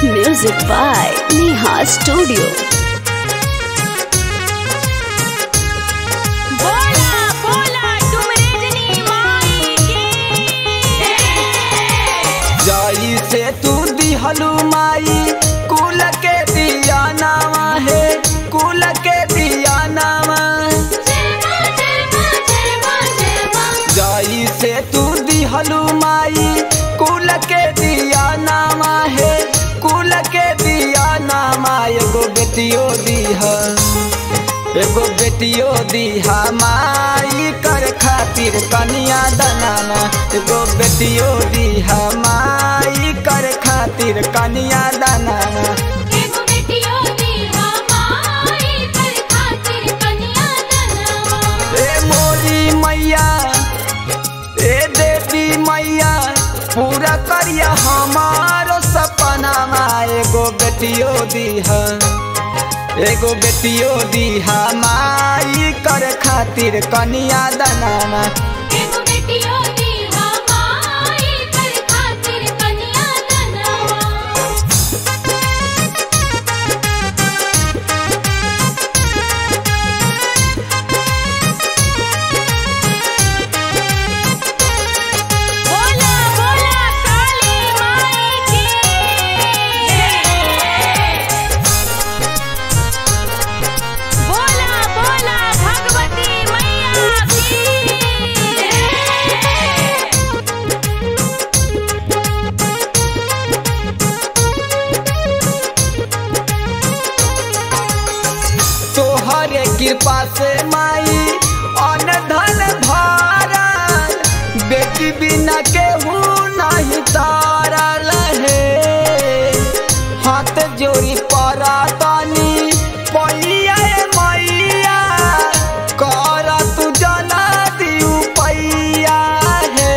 Music by Neha Studio. बोला बोला तुम रजनी माई की जाई से तू दिहलू माई कुल के दिया नामा है कुल के दिया नामा जाई से तू दिहलू माई कुल के दिया नामा है कुल के दिया नामा एगो बेटियो दीहा एगो बेटियो दीहा माई कर खातिर कनिया दनाना एगो बेटियो दीहा माई कर खातिर कनिया दनाना एगो बेटियो दी हमारी कर खातिर कन्या दनवा ए मोरी मैया ए देवी मैया पूरा करिया हमारो सपना एगो बेटियो दीहा एगो बेटियो दीहा माई कर खातिर कनिया दनाना एगो बेटियो दी हमारी कर खातिर कन्या दनवा बोला बोला काली माई की बोला बोला भगवती मैया की तोहरे कृपा से माई अन धन भारल बेटी बिना केहू नहीं तारल है हाथ जोड़ी परा तानी पैया ए मैया कर तू जना दियू पैया है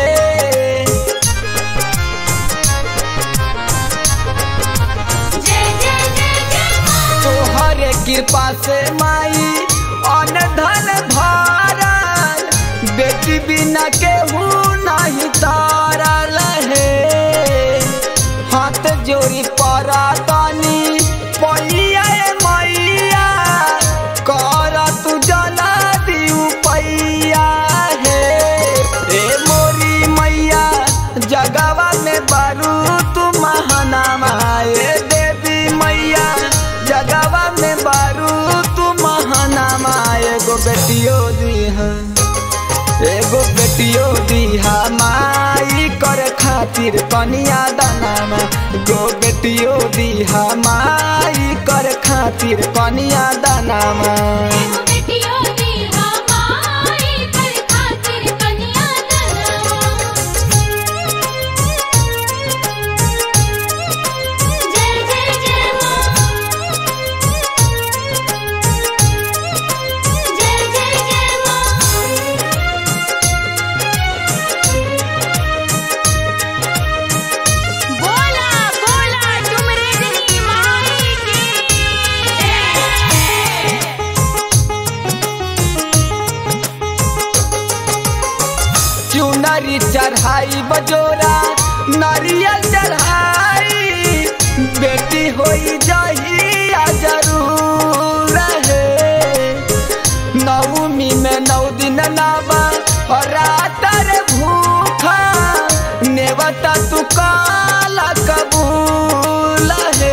जय जय जय जय मां तोहरे कृपा से माई अन धन भारल बेटी बिना केहू नहीं तारल है हाथ जोड़ी परा तानी पैया ए मैया कर तू जना दियू पैया है ए मोरी मैया जगवा में बारू तू महानामा ए देवी मैया जगवा में बारू तू महानामा एगो बेटियो दीहा एगो बेटियो दीहा माई कर खातिर कनिया दानामा गो बेटियो दीहा माई कर खातिर कनिया दानामा एगो बेटियो दी हमारी कर खातिर कन्या दनवा जय जय जय मां जय जय जय मां बोला बोला तुम रजनी माई की चुनरी चढ़ाई बजोरा नारियल चढ़ाई बेटी होई जहिया जरूर है नवमी में नौ दिन नावा और रातर भूखा नेवता तू काला कबूल है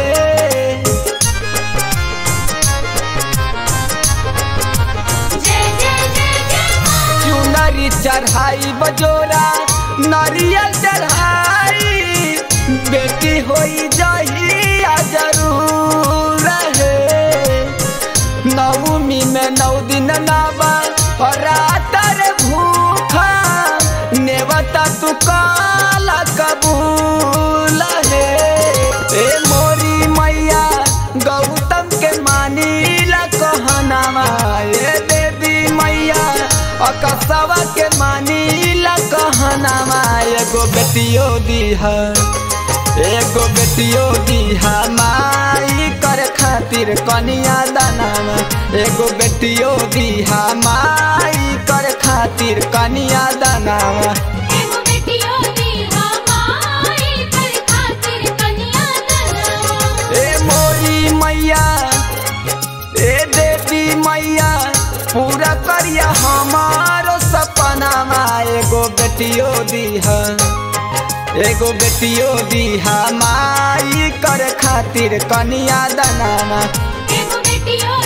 जय जय जय जय मां चुनरी चढ़ाई बजोरा नारियल चढ़ाई बेटी होई जहिया जरूर है नवमी में नौ दिन नावा और रातर भूखा नेवता तू काला कबूल है ए मोरी मैया गौतम के मानीला कहनामा ए देवी मैया अकसवा के मानीला कहनामा एगो बेटियो दीहा एगो बेटियो दीहा माई कर खातिर कनिया दानामा एगो बेटियो दीहा माई कर खातिर कनिया दानामा एगो बेटियो दी हमारी कर खातिर कन्या दनवा पूरा करिया हमारो सपनामा एगो बेटियो दीह एगो बेटियो दीहा माई कर खातिर कनिया दनामा एगो बेटियो